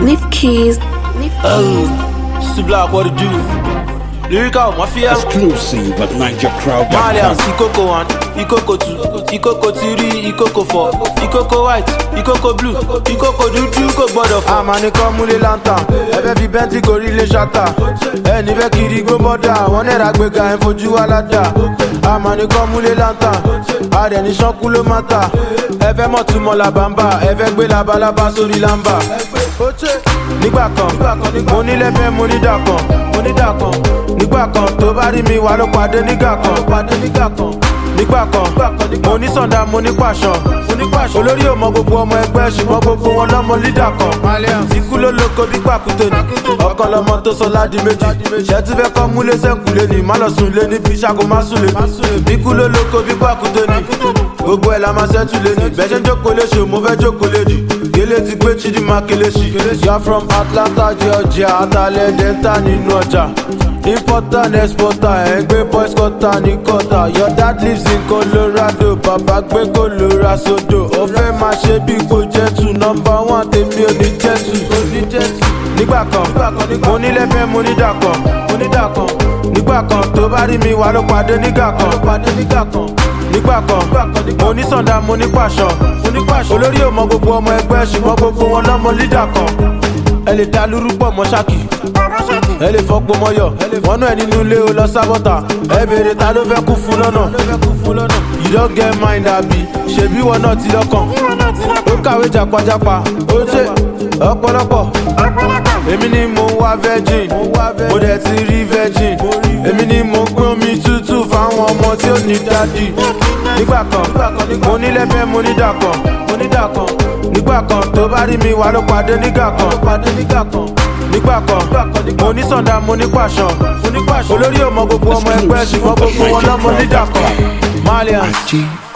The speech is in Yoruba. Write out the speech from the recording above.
Nif Keys. Oh, C Block, what it do? Lyrical Mafia. Exclusive at Malians, NigerCrowd.com. Ikoko 1, Ikoko 2, Ikoko 3, Ikoko 4, Ikoko white, Ikoko blue, Ikoko dúdú kò gbọ́dọ̀ fọ́. Àmàníkọ́ múlé lanta, ẹ̀fẹ́ fi bẹ́ntì gorí ilé ṣáta. Ẹni fẹ́ kiri gbó bọ́dà, wọ́n nẹ̀ra gbéga ẹ̀ fojú wa ládà. Àmàníkọ́ múlé lanta, àdẹ̀ni ṣánkú ló má ta. Ẹ̀fẹ́ mọ̀ túmọ̀ làbàmbà, ẹ̀fẹ́ gbé labalábá sórí lámbà. Nígbà kan, mo nílẹ̀ bẹ́ẹ̀ mo ní dà kan, mo ní dà kan. Nígbà kan tó bá rí mi wà ló pàdé nígbà kan, pàdé nígbà kan. Nígbà kan, mo ní sọ̀dá mo ní pàṣọ. Olórí ò mọ gbogbo ọmọ ẹgbẹ́ ṣùgbọ́n gbogbo wọn lọ́mọ lídà kan. Ikú ló lóko bí pàkúté ni. Ọkọ lọmọ tó sọ ládi méjì. Ṣé tí fẹ́ kọ́ múlé sẹ́kùlé ni? Má lọ sùn lé ní fi ṣàkó má sùn lé ní. Ikú ló lóko bí pàkúté ni. Gbogbo ẹ̀ la máa ṣẹ́tù lé ní. Bẹ́ẹ̀ ṣe ń jókòó léṣe, mo fẹ́ jókòó lédi. Gélé ti gbé Chidinma Kelechi. You're from Atlanta, Georgia, Atalẹ̀ Delta nínú ọjà. Importer and exporter, ẹ̀ ń gbé boys quarter ní quarter. Your dad lives in Colorado, bàbá gbé Colorado. Ó fẹ́ máa ṣe bí kò jẹ́ tù. Nọmba one tèmi ò ní jẹ́ tù. Nígbà kan, mo ní lẹ́fẹ̀ẹ́ mo ní dàkàn, mo ní dàkàn. Nígbà kan tó bá rí mi wà ló pàdé nígbà kan, pàdé nígbà kan. Nígbà kan, mo ní sọ̀dá mo ní pàṣọ, mo ní pàṣọ. Olórí ò mọ gbogbo ọmọ ẹgbẹ́ ṣùgbọ́n gbogbo wọn lọ́mọ lídà kan. Ẹ lè dá lúrú pọ̀ mọ́ ṣáàkì ẹ lè fọpo mọyọ wọn náà nínú ilé o lọ sábọta ẹ béèrè ta ló fẹ́ kú fún lọ́nà you don get mind abi ṣebí wọn náà ti lọ́kàn ó kàwé jàpájàpá ó ṣe ọ̀pọ̀lọpọ̀ èmi ni mo ń wá virgin mo dẹ̀ ti rí virgin èmi ni mo ń pín omi tútù fáwọn ọmọ tí ó ní dádì nígbà kan mo ní lẹ́fẹ̀ẹ́ mo ní dàkàn mo ní dàkàn nígbà kan tó bá rí mi wà ló pàdé nígbà kan pàdé nígbà kan nígbà kan mo ní sọ̀dá mo ní pàṣọ olórí ò mọ gbogbo ọmọ ẹgbẹ́ ṣùgbọ́n gbogbo wọn lọ́mọ lídà kan malian